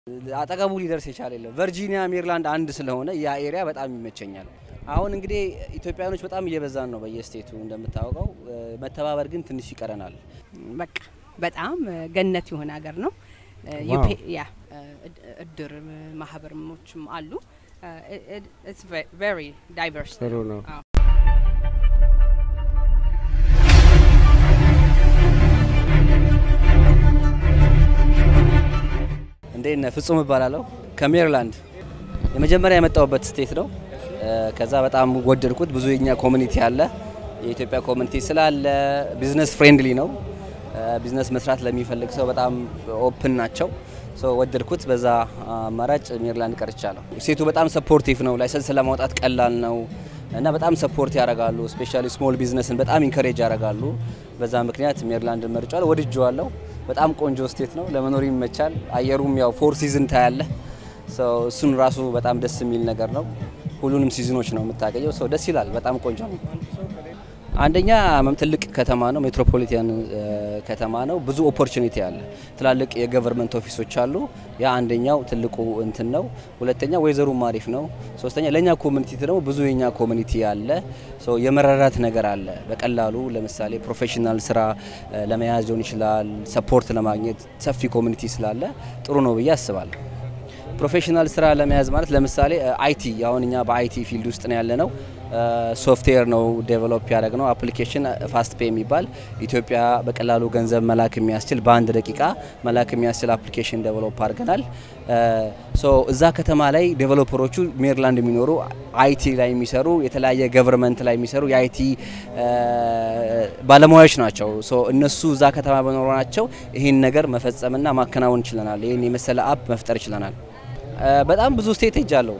አጠገቡ ሊደርስ የቻለ የለም። ቨርጂኒያ፣ ሜሪላንድ አንድ ስለሆነ ያ ኤሪያ በጣም ይመቸኛል። አሁን እንግዲህ ኢትዮጵያኖች በጣም እየበዛን ነው በየስቴቱ እንደምታወቀው፣ መተባበር ግን ትንሽ ይቀረናል። በቃ በጣም ገነት የሆነ ሀገር ነው። ዋው። ያ እድር ማህበርሞችም አሉ። ኢትስ ቬሪ ዳይቨርስ ጥሩ ነው። እንዴት ነህ? ፍጹም እባላለሁ ከሜሪላንድ የመጀመሪያ የመጣሁበት ስቴት ነው። ከዛ በጣም ወደድኩት። ብዙ የኛ ኮሚኒቲ አለ፣ የኢትዮጵያ ኮሚኒቲ ስላለ ቢዝነስ ፍሬንድሊ ነው። ቢዝነስ መስራት ለሚፈልግ ሰው በጣም ኦፕን ናቸው። ሶ ወደድኩት። በዛ አማራጭ ሜሪላንድ ቀርቻለሁ። ሴቱ በጣም ሰፖርቲቭ ነው። ላይሰንስ ለማውጣት ቀላል ነው እና በጣም ሰፖርት ያደርጋሉ። ስፔሻሊ ስሞል ቢዝነስን በጣም ኢንከሬጅ ያደርጋሉ። በዛ ምክንያት ሜሪላንድን መርጫለሁ። ወድጄዋለሁ። በጣም ቆንጆ ስቴት ነው። ለመኖር ይመቻል። አየሩም ያው ፎር ሲዝን ታያለ። እሱን ራሱ በጣም ደስ የሚል ነገር ነው። ሁሉንም ሲዝኖች ነው የምታገኘው። ሰው ደስ ይላል። በጣም ቆንጆ ነው። አንደኛ ትልቅ ከተማ ነው። ሜትሮፖሊታን ከተማ ነው። ብዙ ኦፖርቹኒቲ አለ። ትላልቅ የገቨርንመንት ኦፊሶች አሉ። ያ አንደኛው ትልቁ እንትን ነው። ሁለተኛ ወይዘሩም አሪፍ ነው። ሶስተኛ ለእኛ ኮሚኒቲ ደግሞ ብዙ የኛ ኮሚኒቲ አለ። ሶ የመረዳት ነገር አለ። በቀላሉ ለምሳሌ ፕሮፌሽናል ስራ ለመያዝ ሊሆን ይችላል። ሰፖርት ለማግኘት ሰፊ ኮሚኒቲ ስላለ ጥሩ ነው ብዬ አስባለሁ። ፕሮፌሽናል ስራ ለመያዝ ማለት ለምሳሌ አይቲ አሁን እኛ በአይቲ ፊልድ ውስጥ ነው ያለ ነው። ሶፍትዌር ነው ዴቨሎፕ ያደረግ ነው አፕሊኬሽን ፋስት ፔ የሚባል ኢትዮጵያ በቀላሉ ገንዘብ መላክ የሚያስችል በአንድ ደቂቃ መላክ የሚያስችል አፕሊኬሽን ዴቨሎፕ አድርገናል። ሶ እዛ ከተማ ላይ ዴቨሎፐሮቹ ሜሪላንድ የሚኖሩ አይቲ ላይ የሚሰሩ የተለያየ ገቨርንመንት ላይ የሚሰሩ የአይቲ ባለሙያዎች ናቸው። ሶ እነሱ እዛ ከተማ በኖራቸው ይህን ነገር መፈጸምና ማከናወን ችለናል። ይህን የመሰለ አፕ መፍጠር ችለናል። በጣም ብዙ ስቴት ሄጃለሁ።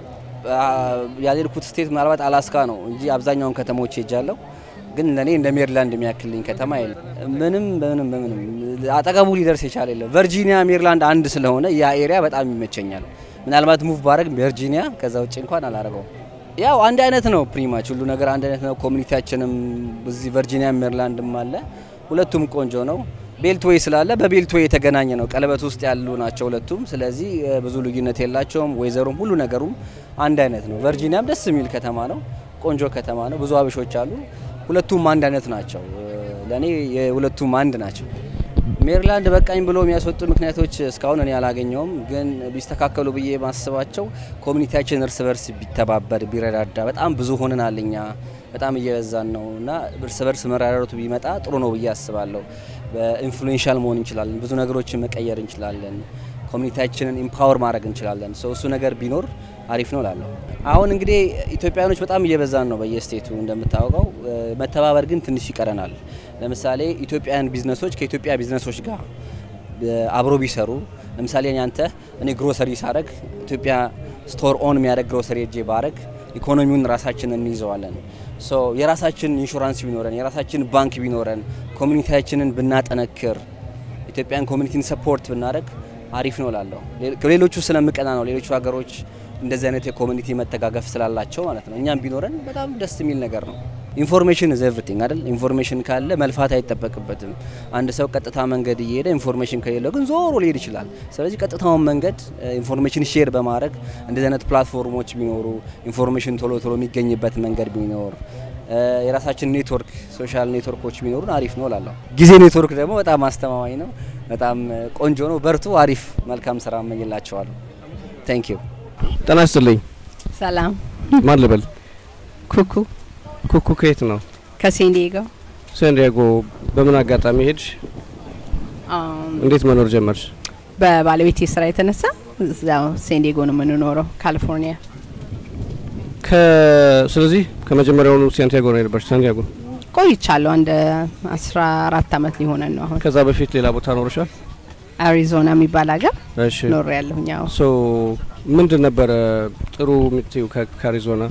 ያልሄድኩት ስቴት ምናልባት አላስካ ነው እንጂ አብዛኛውን ከተሞች ሄጃለሁ። ግን ለእኔ እንደ ሜሪላንድ የሚያክልኝ ከተማ የለም። ምንም በምንም በምንም አጠገቡ ሊደርስ የቻለ የለም። ቨርጂኒያ፣ ሜሪላንድ አንድ ስለሆነ ያ ኤሪያ በጣም ይመቸኛል። ምናልባት ሙቭ ባረግ ቨርጂኒያ፣ ከዛ ውጭ እንኳን አላረገውም። ያው አንድ አይነት ነው፣ ፕሪማች ሁሉ ነገር አንድ አይነት ነው። ኮሚኒቲያችንም እዚህ ቨርጂኒያ ሜሪላንድም አለ። ሁለቱም ቆንጆ ነው። ቤልትዌይ ስላለ በቤልትዌይ የተገናኘ ነው። ቀለበት ውስጥ ያሉ ናቸው ሁለቱም። ስለዚህ ብዙ ልዩነት የላቸውም። ወይዘሩም ሁሉ ነገሩም አንድ አይነት ነው። ቨርጂኒያም ደስ የሚል ከተማ ነው። ቆንጆ ከተማ ነው። ብዙ አበሾች አሉ። ሁለቱም አንድ አይነት ናቸው። ለእኔ የሁለቱም አንድ ናቸው። ሜሪላንድ በቃኝ ብሎ የሚያስወጡ ምክንያቶች እስካሁን እኔ አላገኘውም፣ ግን ቢስተካከሉ ብዬ ማስባቸው ኮሚኒቲያችን እርስ በርስ ቢተባበር ቢረዳዳ። በጣም ብዙ ሆነናል እኛ በጣም እየበዛን ነው እና እርስ በርስ መራራቱ ቢመጣ ጥሩ ነው ብዬ አስባለሁ። በኢንፍሉዌንሻል መሆን እንችላለን። ብዙ ነገሮችን መቀየር እንችላለን። ኮሚኒቲያችንን ኢምፓወር ማድረግ እንችላለን። ሰው እሱ ነገር ቢኖር አሪፍ ነው ላለሁ። አሁን እንግዲህ ኢትዮጵያኖች በጣም እየበዛን ነው በየስቴቱ እንደምታወቀው፣ መተባበር ግን ትንሽ ይቀረናል። ለምሳሌ ኢትዮጵያውያን ቢዝነሶች ከኢትዮጵያ ቢዝነሶች ጋር አብሮ ቢሰሩ ለምሳሌ አንተ እኔ ግሮሰሪ ሳረግ ኢትዮጵያ ስቶር ኦን የሚያደርግ ግሮሰሪ እጄ ባረግ ኢኮኖሚውን ራሳችን እንይዘዋለን። ሶ የራሳችን ኢንሹራንስ ቢኖረን የራሳችን ባንክ ቢኖረን ኮሚኒቲያችንን ብናጠነክር ኢትዮጵያን ኮሚኒቲን ሰፖርት ብናደረግ አሪፍ ነው ላለሁ። ሌሎቹ ስለምቀና ነው። ሌሎቹ ሀገሮች እንደዚህ አይነት የኮሚኒቲ መተጋገፍ ስላላቸው ማለት ነው። እኛም ቢኖረን በጣም ደስ የሚል ነገር ነው። ኢንፎርሜሽን ኢዝ ኤቭሪቲንግ አይደል? ኢንፎርሜሽን ካለ መልፋት አይጠበቅበትም። አንድ ሰው ቀጥታ መንገድ እየሄደ ኢንፎርሜሽን ከሌለው ግን ዞሮ ሊሄድ ይችላል። ስለዚህ ቀጥታውን መንገድ ኢንፎርሜሽን ሼር በማድረግ እንደዚህ አይነት ፕላትፎርሞች ቢኖሩ ኢንፎርሜሽን ቶሎ ቶሎ የሚገኝበት መንገድ ቢኖር የራሳችን ኔትወርክ ሶሻል ኔትወርኮች ቢኖሩን አሪፍ ነው እላለሁ። ጊዜ ኔትወርክ ደግሞ በጣም አስተማማኝ ነው። በጣም ቆንጆ ነው። በርቱ። አሪፍ መልካም ስራ እመኝላቸዋለሁ። ታንክ ዩ። ጤና ይስጥልኝ። ሰላም። ማን ልበል? ኩኩ ኩኩ ከየት ነው? ከሴንዲጎ ሳንዲያጎ። በምን አጋጣሚ ሄድሽ? እንዴት መኖር ጀመርሽ? በባለቤቴ ስራ የተነሳ እዛው ሴንዲጎ ነው የምንኖረው ካሊፎርኒያ። ስለዚህ ከመጀመሪያውኑ ሳንቲያጎ ነው የነበርሽ? ሳንቲያጎ ቆይቻለሁ። አንድ አስራ አራት አመት ሊሆነን ነው አሁን። ከዛ በፊት ሌላ ቦታ ኖርሻል? አሪዞና የሚባል ሀገር እሺ። ኖር ያለሁኝ። ያው ሶ ምንድን ነበረ ጥሩ የምትይው ከአሪዞና?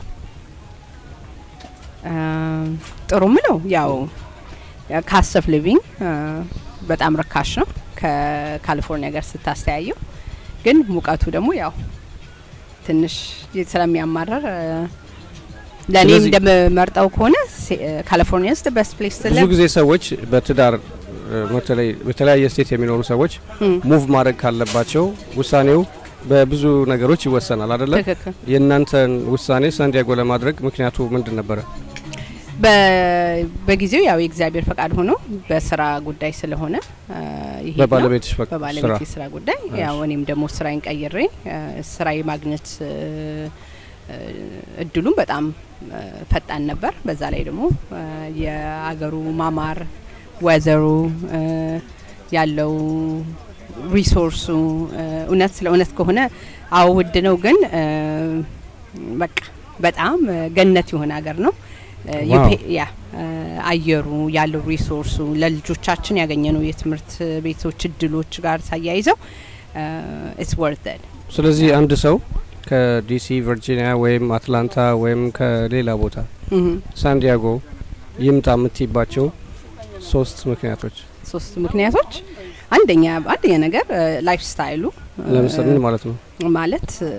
ጥሩ ምለው ያው ካስት ኦፍ ሊቪንግ በጣም ርካሽ ነው ከካሊፎርኒያ ጋር ስታስተያየው፣ ግን ሙቀቱ ደግሞ ያው ትንሽ ስለሚያማረር ለእኔ ስለዚህ- እንደምመርጠው ከሆነ ካሊፎርኒያ ስ በስት ፕሌስ ብዙ ጊዜ ሰዎች በትዳር በተለይ በተለያየ ስቴት የሚኖሩ ሰዎች ሙቭ ማድረግ ካለባቸው ውሳኔው በብዙ ነገሮች ይወሰናል አይደለ? ትክክል። የእናንተን ውሳኔ ሳንዲያጎ ለማድረግ ምክንያቱ ምንድን ነበረ? በ- በጊዜው ያው የእግዚአብሔር ፈቃድ ሆኖ በስራ ጉዳይ ስለሆነ አ፣ ይሄድ ነው። በባለቤትሽ ፈቅ- ስራ በባለቤት ስራ ጉዳይ ያው እኔም ደግሞ ስራዬን ቀይሬ አ፣ ስራ የማግኘት እ፣ እ፣ እድሉም በጣም አ፣ ፈጣን ነበር። በዛ ላይ ደግሞ አ፣ የአገሩ ማማር ወዘሩ አ፣ ያለው ሪሶርሱ አ፣ እውነት ስለ እውነት ከሆነ አዎ ውድ ነው፣ ግን አ፣ በቃ በጣም አ፣ ገነት የሆነ ሀገር ነው። አ፣ ዋው። የፔ- ያ አ፣ አየሩ ያለው ሪሶርሱ ለልጆቻችን ያገኘነው የትምህርት ቤቶች እድሎች ጋር ሳያይዘው ኢትስ ወርት ት ስለዚህ አንድ ሰው ከዲሲ ቨርጂኒያ ወይም አትላንታ ወይም ከሌላ ቦታ ሳንዲያጎ ይምጣ የምትይባቸው ሶስት ምክንያቶች ሶስት ምክንያቶች አንደኛ አንደኛ ነገር ላይፍ ስታይሉ ለምሳሌ ምን ማለት ነው? ማለት እ፣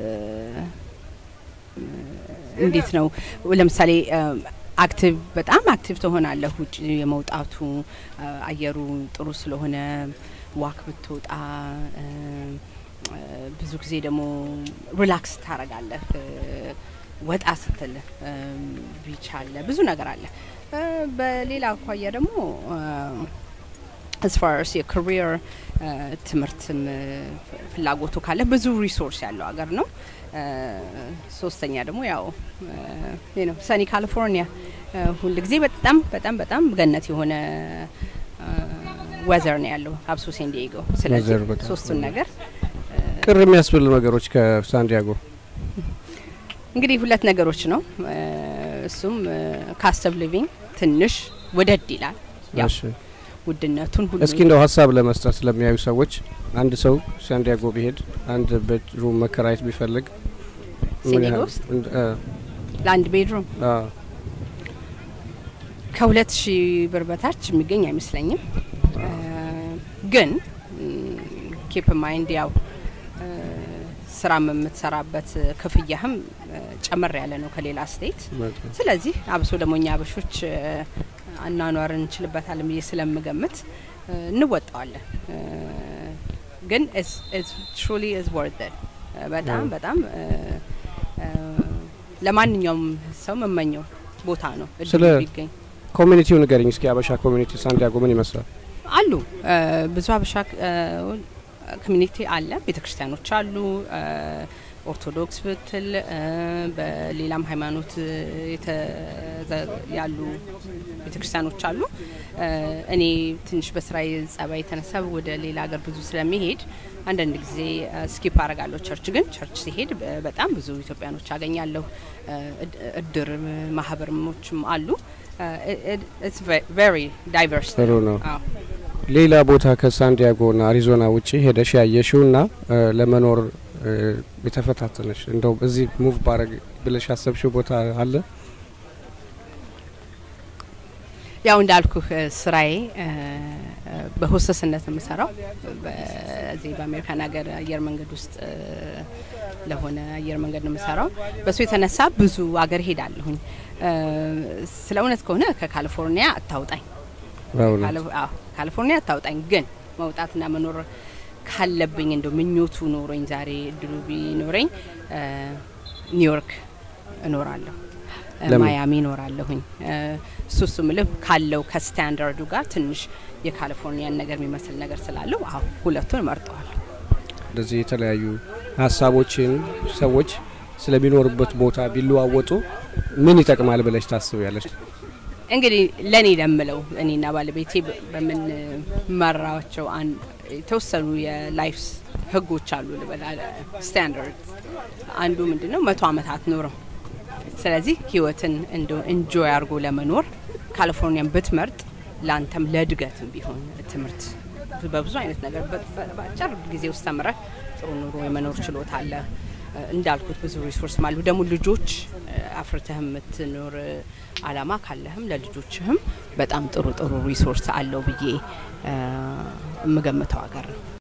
እንዴት ነው ለምሳሌ አክቲቭ በጣም አክቲቭ ትሆናለህ ውጭ የመውጣቱ አ፣ አየሩ ጥሩ ስለሆነ ዋክ ብትወጣ እ፣ እ፣ ብዙ ጊዜ ደግሞ ሪላክስ ታረጋለህ እ፣ ወጣ ስትል ቢች አለ ብዙ ነገር አለ እ፣ በሌላ አኳያ ደግሞ as far as የካሪየር ትምህርትም እ፣ ፍ- ፍላጎቱ ካለ ብዙ ሪሶርስ ያለው ሀገር ነው። እ፣ ሶስተኛ ደግሞ ያው እ፣ ነው ሰኒ ካሊፎርኒያ እ፣ ሁል ጊዜ በጣም በጣም በጣም ገነት የሆነ ወዘር ነው ያለው አብሶ ሴን ዲዬጎ። ስለዚህ weather በጣም ሶስቱን ነገር ቅር የሚያስብል ነገሮች ከሳንዲያጎ እንግዲህ ሁለት ነገሮች ነው። እ፣ እሱም ካስት ኦፍ ሊቪንግ ትንሽ ወደድ ይላል። ያው እሺ። ውድነቱን ሁሉ እስኪ እንደው ሀሳብ ለመስጠት ለሚያዩ ሰዎች አንድ ሰው ሳንዲያጎ ቢሄድ አንድ ቤድሩም መከራየት ቢፈልግ ምን ሴኔጋ ያህል- ውስጥ እንድ- አ፣ ለአንድ ቤድሩም አ፣ ከሁለት ሺህ ብር በታች የሚገኝ አይመስለኝም። እ፣ ግን ኬፕ ማይንድ ያው እ፣ ስራም የምትሰራበት ክፍያህም እ፣ ጨመር ያለ ነው ከሌላ ስቴት። መልካም። ስለዚህ አብሶ ደግሞ እኛ አበሾች እ፣ አኗኗር እንችልበታለን ብዬ ስለምገምት እ፣ እንወጣዋለን። እ፣ ግን ትሩሊ ኢዝ ወርት በጣም Yeah. በጣም እ፣ እ፣ ለማንኛውም ሰው መመኘው ቦታ ነው እድሉ ስለ- ቢገኝ ኮሚኒቲው ንገሪኝ እስኪ አበሻ ኮሚኒቲ ሳንዲያጎ ምን ይመስላል? አሉ እ፣ ብዙ አበሻ ኮሚኒቲ አለ። ቤተ ክርስቲያኖች አሉ። እ፣ ኦርቶዶክስ ብትል እ፣ በሌላም ሃይማኖት እ፣ የተዘ- ያሉ ቤተ ክርስቲያኖች አሉ። እ፣ እኔ ትንሽ በስራዬ ጸባይ የተነሳ ወደ ሌላ ሀገር ብዙ ስለሚሄድ አንዳንድ ጊዜ ስኪፕ አረጋለሁ ቸርች። ግን ቸርች ሲሄድ በ- በጣም ብዙ ኢትዮጵያኖች አገኛለሁ። እ፣ እድ- እድር ማህበርሞችም አሉ። ቨሪ ዳይቨርስ ጥሩ ነው። ሌላ ቦታ ከሳንዲያጎና አሪዞና ውጪ ሄደሽ ያየሽው ና ለመኖር እ፣ የተፈታተነሽ እንደው እዚህ ሙቭ ባረግ ብለሽ ያሰብሽው ቦታ አለ? ያው እንዳልኩህ እ፣ ስራዬ እ፣ እ፣ በሆሰስነት ነው የምሰራው በዚህ በአሜሪካን ሀገር አየር መንገድ ውስጥ እ፣ ለሆነ አየር መንገድ ነው የምሰራው። በሱ የተነሳ ብዙ ሀገር ሄዳለሁኝ። እ፣ ስለ እውነት ከሆነ ከካሊፎርኒያ አታውጣኝ በእውነት ካሊ- አዎ፣ ካሊፎርኒያ አታውጣኝ። ግን መውጣትና መኖር ካለብኝ እንደው ምኞቱ ኖሮኝ ዛሬ እድሉ ቢኖረኝ እ፣ ኒውዮርክ እኖራለሁ፣ እ፣ ለምን? ማያሚ እኖራለሁኝ። እ፣ እሱ እሱ ምልህ ካለው ከስታንዳርዱ ጋር ትንሽ የካሊፎርኒያን ነገር የሚመስል ነገር ስላለው አሁ ሁለቱን እመርጠዋለሁ። እንደዚህ የተለያዩ ሀሳቦችን ሰዎች ስለሚኖሩበት ቦታ ቢለዋወጡ ምን ይጠቅማል ብለሽ ታስቢያለሽ? እንግዲህ ለእኔ ለምለው እኔና ባለቤቴ በ- በምንመራቸው አን- የተወሰኑ የላይፍ ህጎች አሉ ልበላ ስታንዳርድ አንዱ ምንድን ነው መቶ አመታት ኖረው ስለዚህ ህይወትን እንደ እንጆይ አድርጎ ለመኖር ካሊፎርኒያን ብትመርጥ ለአንተም ለእድገትም ቢሆን ትምህርት በብዙ አይነት ነገር በ- በ- በአጭር ጊዜ ውስጥ ተምረህ ጥሩ ኑሮ የመኖር ችሎታ አለ። እ፣ እንዳልኩት ብዙ ሪሶርስ አሉ። ደግሞ ልጆች እ፣ አፍርተህ የምትኖር እ፣ አላማ ካለህም ለልጆችህም በጣም ጥሩ ጥሩ ሪሶርስ አለው ብዬ እ፣ የምገምተው ሀገር ነው።